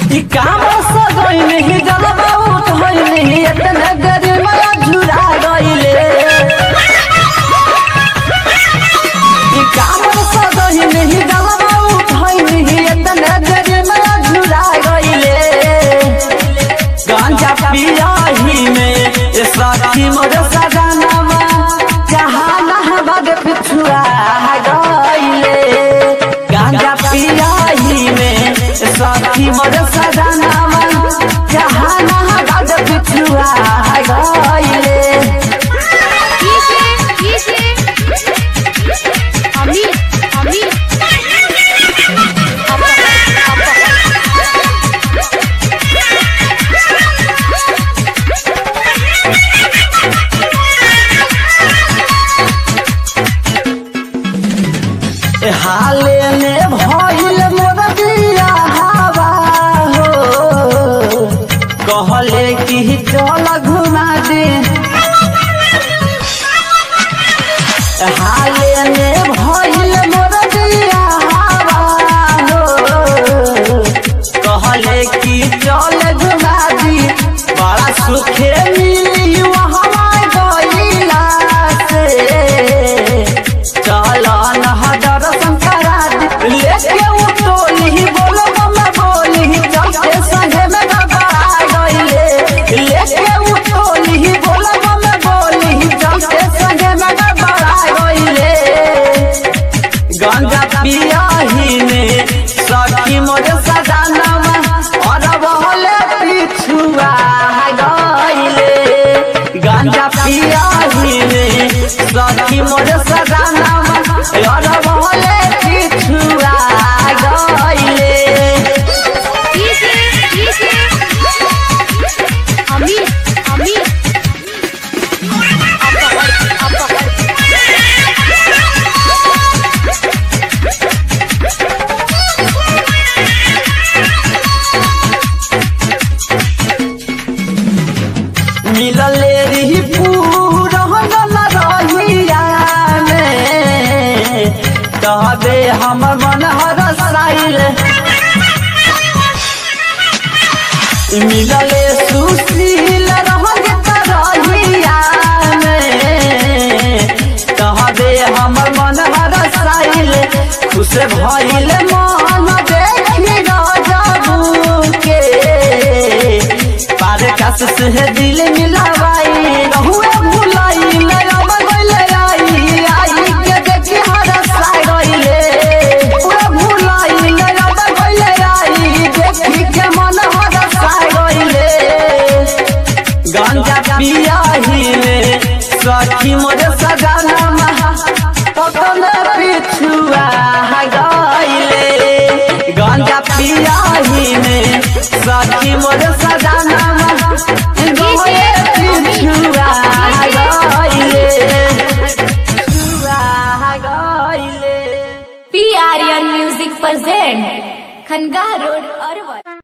ई काम सजोइन ही जलवा उठोइन ही इतना गरिमा झुरा गइले ई काम सजोइन ही जलवा उठोइन ही इतना गरिमा झुरा गइले गांजा पियाही में ये साथी मोर सजनवा जहां बग पिछुआ गइले गांजा पियाही में ये साथी मोर सजनवा जहां बग पिछुआ गइले डीजे डीजे अमित अमित हाले में भइल मोर बिया हवा हो कहले कि चल घुमा दे हाले में भइल मोर बिया हवा हो कहले कि चल घुमा दी बड़ा सुखे मिली वहाँ गइला से चल नहदर शंकरा दी लेके उ टोली बोलो मम्मा बोली चलते संगे में गबरा गइले लेके उ टोली बोलो मम्मा बोली चलते संगे में गबरा गइले गंगा पियाही में सखी मोर सजनवा और बहले पिछुआ गइले गंगा पियाही में सखी मोर सजनवा और बहले पिछुआ गइले डीजे डीजे अमित अमित मिलले रही पूरा रहिया में कहबे हमर मन हरसाइल मिलले सुशील रहगे रहिया में कहबे हमर मन हरसाइल खुश भइल मन देखी राजबू के पार कस से दिल मिलावाई रहुए भुलाई मेरा बगल आई आई के देखी हरसा गइले रहुए भुलाई मेरा बगल आई देखी के मन हरसा गइले गांजा पियाही में सखी मोर सजनमा पतन पिछुआ गइले गांजा पियाही में सखी मोर सजनमा गइले पिछुआ गइले पिछुआ गइले पी आर्यन म्यूजिक प्रेजेंट खनगा रोड अरवल